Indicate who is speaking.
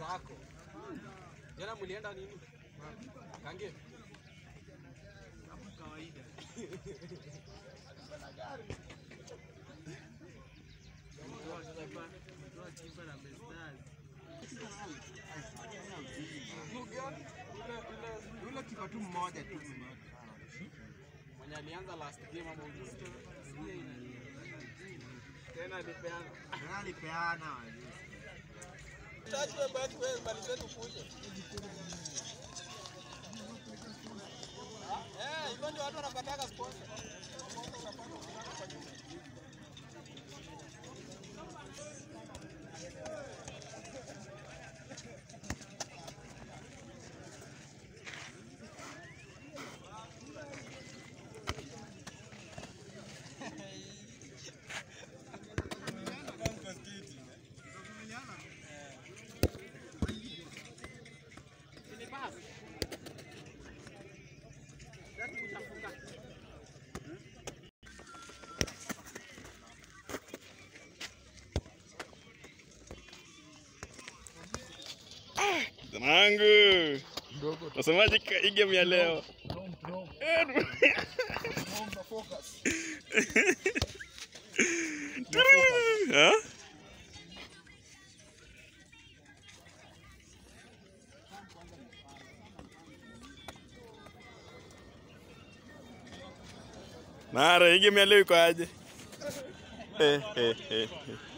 Speaker 1: Wako. Jana mlienda nini? Kange.
Speaker 2: kawaida. Mtoa kipa, mtoa kipa na Bestars.
Speaker 3: Yule kipa tu mmoja tu.
Speaker 1: Mwenye alianza last game ama ujue.
Speaker 2: Sikia inalia.
Speaker 1: Tena alipeana.
Speaker 3: Nani alipeana wajui.
Speaker 1: Tatu wewe baki wewe bali zetu kuje. Eh, hivyo ndio watu wanapataka sponsor. Ni basi. Sasa utafunga.
Speaker 4: Zanangu. Nasemaje ka- hii game ya leo? Eh, Ha? Mara hii game ya leo iko aje? Eh, eh, eh, eh.